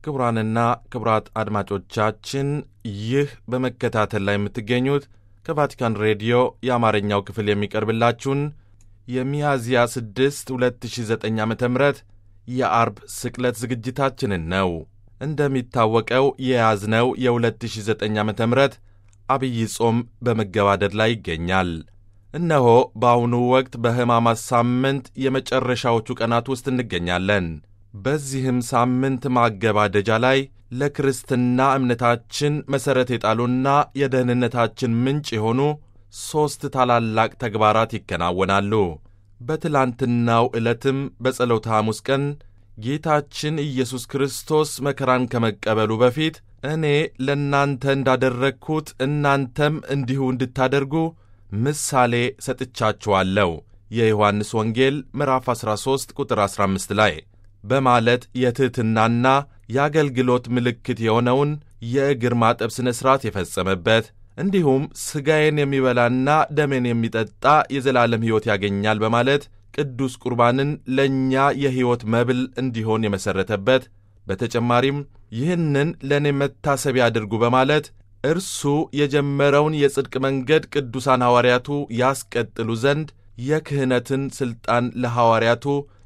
ክቡራንና ክቡራት አድማጮቻችን ይህ በመከታተል ላይ የምትገኙት ከቫቲካን ሬዲዮ የአማርኛው ክፍል የሚቀርብላችሁን የሚያዝያ 6 2009 ዓ ም የአርብ ስቅለት ዝግጅታችንን ነው። እንደሚታወቀው የያዝነው የ2009 ዓ ም አብይ ጾም በመገባደድ ላይ ይገኛል። እነሆ በአሁኑ ወቅት በሕማማት ሳምንት የመጨረሻዎቹ ቀናት ውስጥ እንገኛለን። በዚህም ሳምንት ማገባደጃ ላይ ለክርስትና እምነታችን መሠረት የጣሉና የደህንነታችን ምንጭ የሆኑ ሦስት ታላላቅ ተግባራት ይከናወናሉ። በትላንትናው ዕለትም በጸሎተ ሐሙስ ቀን ጌታችን ኢየሱስ ክርስቶስ መከራን ከመቀበሉ በፊት እኔ ለእናንተ እንዳደረግሁት እናንተም እንዲሁ እንድታደርጉ ምሳሌ ሰጥቻችኋለሁ የዮሐንስ ወንጌል ምዕራፍ 13 ቁጥር 15 ላይ በማለት የትሕትናና የአገልግሎት ምልክት የሆነውን የእግር ማጠብ ሥነ ሥርዓት የፈጸመበት እንዲሁም ሥጋዬን የሚበላና ደሜን የሚጠጣ የዘላለም ሕይወት ያገኛል በማለት ቅዱስ ቁርባንን ለእኛ የሕይወት መብል እንዲሆን የመሠረተበት በተጨማሪም ይህንን ለእኔ መታሰቢያ አድርጉ በማለት እርሱ የጀመረውን የጽድቅ መንገድ ቅዱሳን ሐዋርያቱ ያስቀጥሉ ዘንድ የክህነትን ሥልጣን ለሐዋርያቱ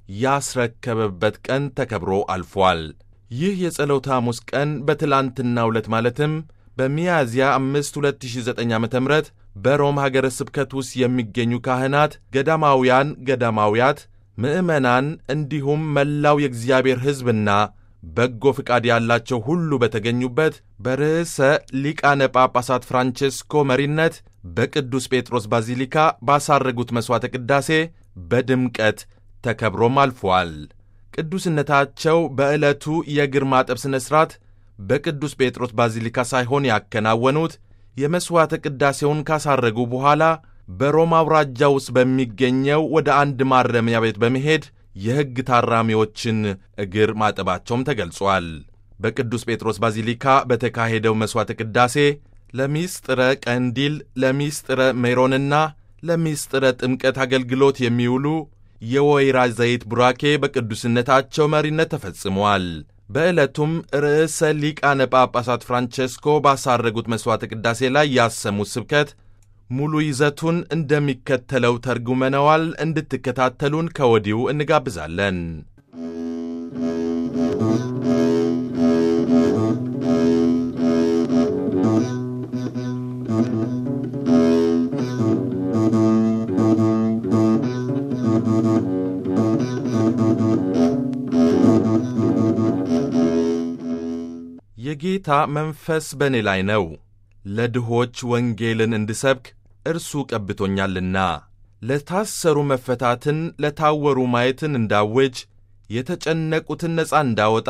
ያስረከበበት ቀን ተከብሮ አልፏል። ይህ የጸሎተ ሐሙስ ቀን በትላንትናው ዕለት ማለትም በሚያዝያ 5 2009 ዓ ም በሮም ሀገረ ስብከት ውስጥ የሚገኙ ካህናት፣ ገዳማውያን፣ ገዳማውያት፣ ምዕመናን እንዲሁም መላው የእግዚአብሔር ሕዝብና በጎ ፍቃድ ያላቸው ሁሉ በተገኙበት በርዕሰ ሊቃነ ጳጳሳት ፍራንቼስኮ መሪነት በቅዱስ ጴጥሮስ ባዚሊካ ባሳረጉት መሥዋዕተ ቅዳሴ በድምቀት ተከብሮም አልፏል። ቅዱስነታቸው በዕለቱ የእግር ማጠብ ሥነ ሥርዓት በቅዱስ ጴጥሮስ ባዚሊካ ሳይሆን ያከናወኑት የመሥዋዕተ ቅዳሴውን ካሳረጉ በኋላ በሮም አውራጃ ውስጥ በሚገኘው ወደ አንድ ማረሚያ ቤት በመሄድ የሕግ ታራሚዎችን እግር ማጠባቸውም ተገልጿል። በቅዱስ ጴጥሮስ ባዚሊካ በተካሄደው መሥዋዕተ ቅዳሴ ለሚስጥረ ቀንዲል፣ ለሚስጥረ ሜሮንና ለሚስጥረ ጥምቀት አገልግሎት የሚውሉ የወይራ ዘይት ቡራኬ በቅዱስነታቸው መሪነት ተፈጽሟል። በዕለቱም ርዕሰ ሊቃነ ጳጳሳት ፍራንቼስኮ ባሳረጉት መሥዋዕተ ቅዳሴ ላይ ያሰሙት ስብከት ሙሉ ይዘቱን እንደሚከተለው ተርጉመነዋል። እንድትከታተሉን ከወዲሁ እንጋብዛለን። የጌታ መንፈስ በእኔ ላይ ነው፣ ለድሆች ወንጌልን እንድሰብክ እርሱ ቀብቶኛልና፣ ለታሰሩ መፈታትን፣ ለታወሩ ማየትን እንዳውጅ፣ የተጨነቁትን ነፃ እንዳወጣ፣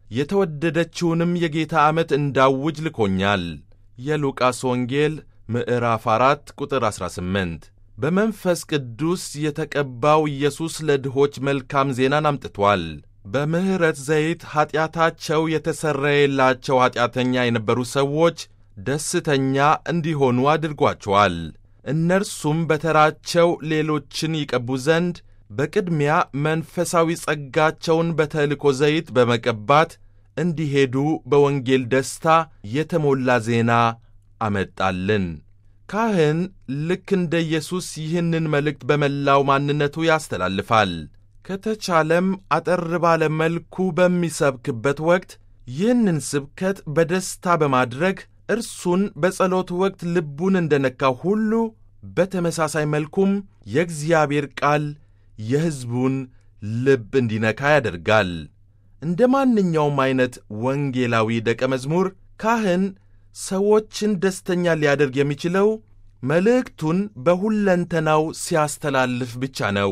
የተወደደችውንም የጌታ ዓመት እንዳውጅ ልኮኛል። የሉቃስ ወንጌል ምዕራፍ 4 ቁጥር 18። በመንፈስ ቅዱስ የተቀባው ኢየሱስ ለድሆች መልካም ዜናን አምጥቷል። በምሕረት ዘይት ኀጢአታቸው የተሰረየላቸው ኀጢአተኛ የነበሩ ሰዎች ደስተኛ እንዲሆኑ አድርጓቸዋል። እነርሱም በተራቸው ሌሎችን ይቀቡ ዘንድ በቅድሚያ መንፈሳዊ ጸጋቸውን በተልእኮ ዘይት በመቀባት እንዲሄዱ በወንጌል ደስታ የተሞላ ዜና አመጣልን። ካህን ልክ እንደ ኢየሱስ ይህንን መልእክት በመላው ማንነቱ ያስተላልፋል። ከተቻለም አጠር ባለ መልኩ በሚሰብክበት ወቅት ይህንን ስብከት በደስታ በማድረግ እርሱን በጸሎት ወቅት ልቡን እንደነካው ሁሉ በተመሳሳይ መልኩም የእግዚአብሔር ቃል የሕዝቡን ልብ እንዲነካ ያደርጋል። እንደ ማንኛውም ዐይነት ወንጌላዊ ደቀ መዝሙር ካህን ሰዎችን ደስተኛ ሊያደርግ የሚችለው መልእክቱን በሁለንተናው ሲያስተላልፍ ብቻ ነው።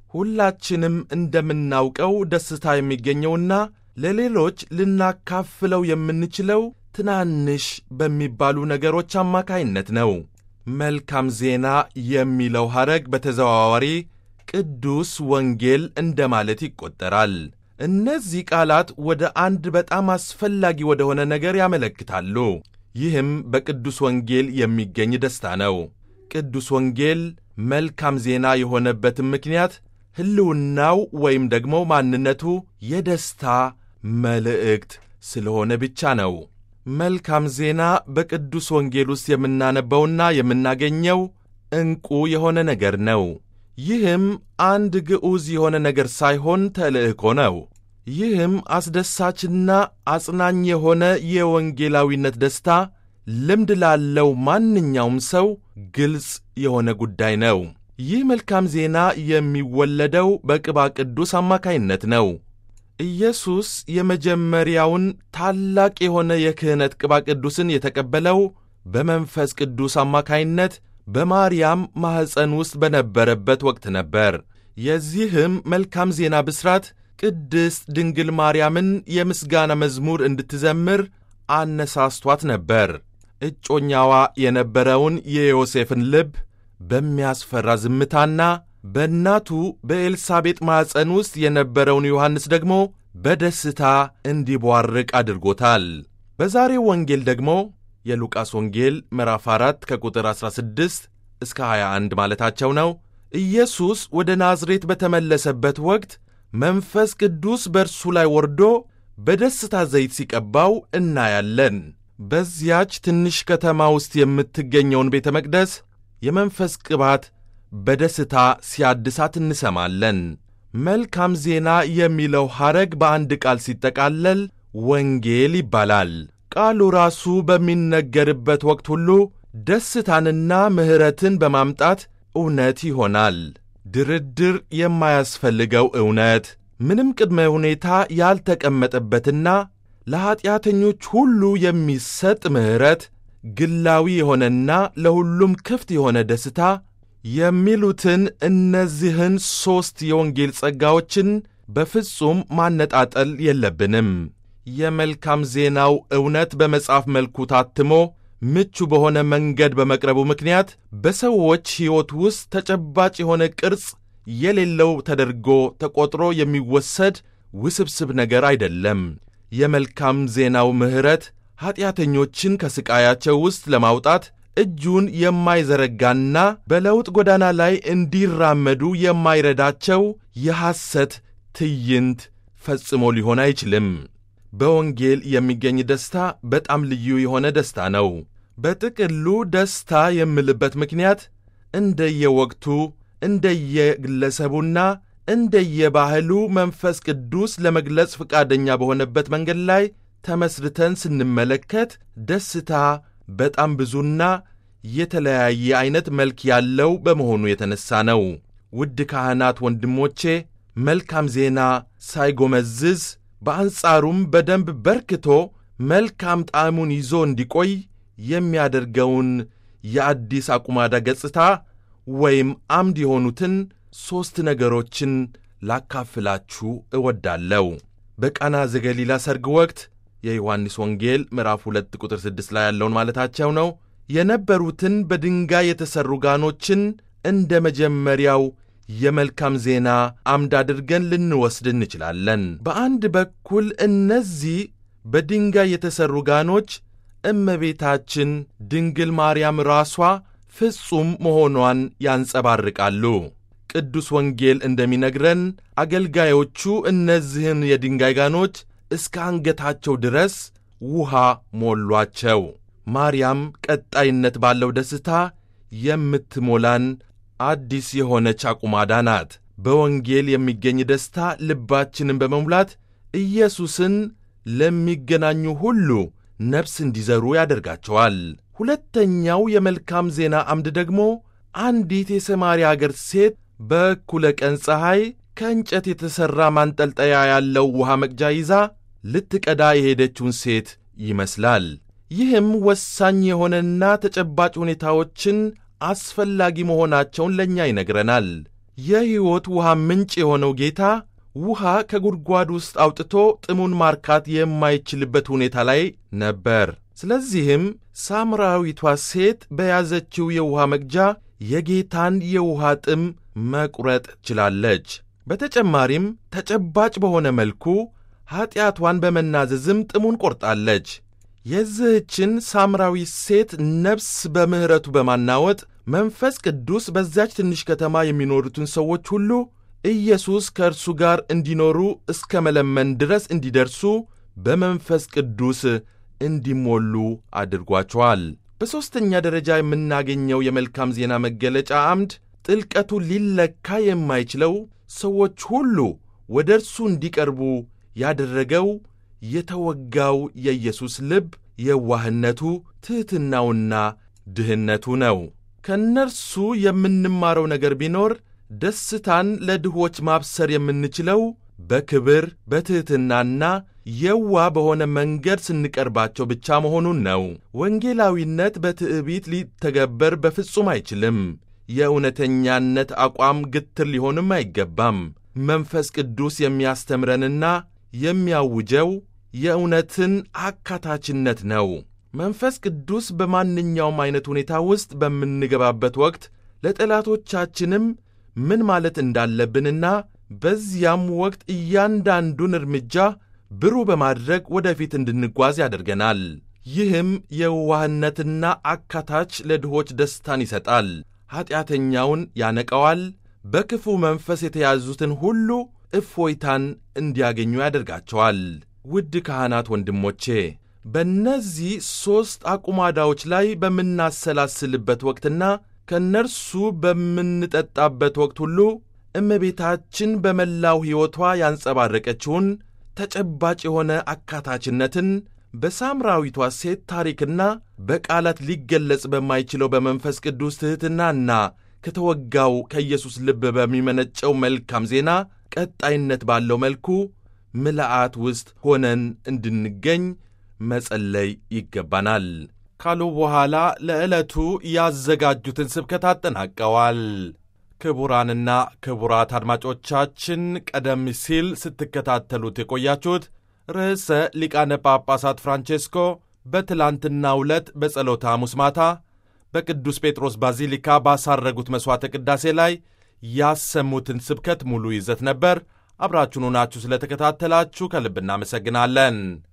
ሁላችንም እንደምናውቀው ደስታ የሚገኘውና ለሌሎች ልናካፍለው የምንችለው ትናንሽ በሚባሉ ነገሮች አማካይነት ነው። መልካም ዜና የሚለው ሐረግ በተዘዋዋሪ ቅዱስ ወንጌል እንደማለት ይቆጠራል። እነዚህ ቃላት ወደ አንድ በጣም አስፈላጊ ወደሆነ ነገር ያመለክታሉ። ይህም በቅዱስ ወንጌል የሚገኝ ደስታ ነው። ቅዱስ ወንጌል መልካም ዜና የሆነበትም ምክንያት ሕልውናው ወይም ደግሞ ማንነቱ የደስታ መልእክት ስለሆነ ብቻ ነው። መልካም ዜና በቅዱስ ወንጌል ውስጥ የምናነበውና የምናገኘው ዕንቁ የሆነ ነገር ነው። ይህም አንድ ግዑዝ የሆነ ነገር ሳይሆን ተልእኮ ነው። ይህም አስደሳችና አጽናኝ የሆነ የወንጌላዊነት ደስታ ልምድ ላለው ማንኛውም ሰው ግልጽ የሆነ ጉዳይ ነው። ይህ መልካም ዜና የሚወለደው በቅባ ቅዱስ አማካይነት ነው። ኢየሱስ የመጀመሪያውን ታላቅ የሆነ የክህነት ቅባ ቅዱስን የተቀበለው በመንፈስ ቅዱስ አማካይነት በማርያም ማኅፀን ውስጥ በነበረበት ወቅት ነበር። የዚህም መልካም ዜና ብስራት ቅድስት ድንግል ማርያምን የምስጋና መዝሙር እንድትዘምር አነሳስቷት ነበር። እጮኛዋ የነበረውን የዮሴፍን ልብ በሚያስፈራ ዝምታና በእናቱ በኤልሳቤጥ ማኅፀን ውስጥ የነበረውን ዮሐንስ ደግሞ በደስታ እንዲቧርቅ አድርጎታል። በዛሬው ወንጌል ደግሞ የሉቃስ ወንጌል ምዕራፍ 4 ከቁጥር 16 እስከ 21 ማለታቸው ነው። ኢየሱስ ወደ ናዝሬት በተመለሰበት ወቅት መንፈስ ቅዱስ በእርሱ ላይ ወርዶ በደስታ ዘይት ሲቀባው እናያለን። በዚያች ትንሽ ከተማ ውስጥ የምትገኘውን ቤተ መቅደስ የመንፈስ ቅባት በደስታ ሲያድሳት እንሰማለን። መልካም ዜና የሚለው ሐረግ በአንድ ቃል ሲጠቃለል ወንጌል ይባላል። ቃሉ ራሱ በሚነገርበት ወቅት ሁሉ ደስታንና ምሕረትን በማምጣት እውነት ይሆናል። ድርድር የማያስፈልገው እውነት፣ ምንም ቅድመ ሁኔታ ያልተቀመጠበትና ለኀጢአተኞች ሁሉ የሚሰጥ ምሕረት፣ ግላዊ የሆነና ለሁሉም ክፍት የሆነ ደስታ የሚሉትን እነዚህን ሦስት የወንጌል ጸጋዎችን በፍጹም ማነጣጠል የለብንም። የመልካም ዜናው እውነት በመጽሐፍ መልኩ ታትሞ ምቹ በሆነ መንገድ በመቅረቡ ምክንያት በሰዎች ሕይወት ውስጥ ተጨባጭ የሆነ ቅርጽ የሌለው ተደርጎ ተቆጥሮ የሚወሰድ ውስብስብ ነገር አይደለም። የመልካም ዜናው ምሕረት ኀጢአተኞችን ከሥቃያቸው ውስጥ ለማውጣት እጁን የማይዘረጋና በለውጥ ጎዳና ላይ እንዲራመዱ የማይረዳቸው የሐሰት ትዕይንት ፈጽሞ ሊሆን አይችልም። በወንጌል የሚገኝ ደስታ በጣም ልዩ የሆነ ደስታ ነው። በጥቅሉ ደስታ የምልበት ምክንያት እንደየወቅቱ እንደየግለሰቡና እንደየባህሉ መንፈስ ቅዱስ ለመግለጽ ፈቃደኛ በሆነበት መንገድ ላይ ተመስርተን ስንመለከት ደስታ በጣም ብዙና የተለያየ ዐይነት መልክ ያለው በመሆኑ የተነሣ ነው። ውድ ካህናት ወንድሞቼ፣ መልካም ዜና ሳይጎመዝዝ በአንጻሩም በደንብ በርክቶ መልካም ጣዕሙን ይዞ እንዲቆይ የሚያደርገውን የአዲስ አቁማዳ ገጽታ ወይም አምድ የሆኑትን ሦስት ነገሮችን ላካፍላችሁ እወዳለሁ። በቃና ዘገሊላ ሰርግ ወቅት የዮሐንስ ወንጌል ምዕራፍ 2 ቁጥር 6 ላይ ያለውን ማለታቸው ነው። የነበሩትን በድንጋይ የተሠሩ ጋኖችን እንደ መጀመሪያው የመልካም ዜና አምድ አድርገን ልንወስድ እንችላለን። በአንድ በኩል እነዚህ በድንጋይ የተሠሩ ጋኖች እመቤታችን ድንግል ማርያም ራሷ ፍጹም መሆኗን ያንጸባርቃሉ። ቅዱስ ወንጌል እንደሚነግረን አገልጋዮቹ እነዚህን የድንጋይ ጋኖች እስከ አንገታቸው ድረስ ውሃ ሞሏቸው። ማርያም ቀጣይነት ባለው ደስታ የምትሞላን አዲስ የሆነች አቁማዳ ናት። በወንጌል የሚገኝ ደስታ ልባችንን በመሙላት ኢየሱስን ለሚገናኙ ሁሉ ነፍስ እንዲዘሩ ያደርጋቸዋል። ሁለተኛው የመልካም ዜና አምድ ደግሞ አንዲት የሰማርያ አገር ሴት በእኩለ ቀን ፀሐይ ከእንጨት የተሠራ ማንጠልጠያ ያለው ውሃ መቅጃ ይዛ ልትቀዳ የሄደችውን ሴት ይመስላል። ይህም ወሳኝ የሆነና ተጨባጭ ሁኔታዎችን አስፈላጊ መሆናቸውን ለእኛ ይነግረናል። የሕይወት ውሃ ምንጭ የሆነው ጌታ ውሃ ከጉድጓድ ውስጥ አውጥቶ ጥሙን ማርካት የማይችልበት ሁኔታ ላይ ነበር። ስለዚህም ሳምራዊቷ ሴት በያዘችው የውሃ መቅጃ የጌታን የውሃ ጥም መቁረጥ ችላለች። በተጨማሪም ተጨባጭ በሆነ መልኩ ኀጢአቷን በመናዘዝም ጥሙን ቆርጣለች። የዚህችን ሳምራዊ ሴት ነፍስ በምሕረቱ በማናወጥ መንፈስ ቅዱስ በዚያች ትንሽ ከተማ የሚኖሩትን ሰዎች ሁሉ ኢየሱስ ከእርሱ ጋር እንዲኖሩ እስከ መለመን ድረስ እንዲደርሱ በመንፈስ ቅዱስ እንዲሞሉ አድርጓቸዋል። በሦስተኛ ደረጃ የምናገኘው የመልካም ዜና መገለጫ አምድ ጥልቀቱ ሊለካ የማይችለው ሰዎች ሁሉ ወደ እርሱ እንዲቀርቡ ያደረገው የተወጋው የኢየሱስ ልብ የዋህነቱ፣ ትሕትናውና ድህነቱ ነው። ከእነርሱ የምንማረው ነገር ቢኖር ደስታን ለድሆች ማብሰር የምንችለው በክብር በትሕትናና የዋ በሆነ መንገድ ስንቀርባቸው ብቻ መሆኑን ነው። ወንጌላዊነት በትዕቢት ሊተገበር በፍጹም አይችልም። የእውነተኛነት አቋም ግትር ሊሆንም አይገባም። መንፈስ ቅዱስ የሚያስተምረንና የሚያውጀው የእውነትን አካታችነት ነው። መንፈስ ቅዱስ በማንኛውም ዐይነት ሁኔታ ውስጥ በምንገባበት ወቅት ለጠላቶቻችንም ምን ማለት እንዳለብንና በዚያም ወቅት እያንዳንዱን እርምጃ ብሩህ በማድረግ ወደፊት እንድንጓዝ ያደርገናል። ይህም የዋህነትና አካታች ለድሆች ደስታን ይሰጣል፣ ኀጢአተኛውን ያነቀዋል፣ በክፉ መንፈስ የተያዙትን ሁሉ እፎይታን እንዲያገኙ ያደርጋቸዋል። ውድ ካህናት ወንድሞቼ በእነዚህ ሦስት አቁማዳዎች ላይ በምናሰላስልበት ወቅትና ከእነርሱ በምንጠጣበት ወቅት ሁሉ እመቤታችን በመላው ሕይወቷ ያንጸባረቀችውን ተጨባጭ የሆነ አካታችነትን በሳምራዊቷ ሴት ታሪክና በቃላት ሊገለጽ በማይችለው በመንፈስ ቅዱስ ትሕትናና ከተወጋው ከኢየሱስ ልብ በሚመነጨው መልካም ዜና ቀጣይነት ባለው መልኩ ምልአት ውስጥ ሆነን እንድንገኝ መጸለይ ይገባናል ካሉ በኋላ ለዕለቱ ያዘጋጁትን ስብከት አጠናቀዋል። ክቡራንና ክቡራት አድማጮቻችን ቀደም ሲል ስትከታተሉት የቆያችሁት ርዕሰ ሊቃነ ጳጳሳት ፍራንቼስኮ በትላንትናው ዕለት በጸሎተ ሐሙስ ማታ በቅዱስ ጴጥሮስ ባዚሊካ ባሳረጉት መሥዋዕተ ቅዳሴ ላይ ያሰሙትን ስብከት ሙሉ ይዘት ነበር። አብራችሁን ሆናችሁ ስለተከታተላችሁ ከልብ እናመሰግናለን።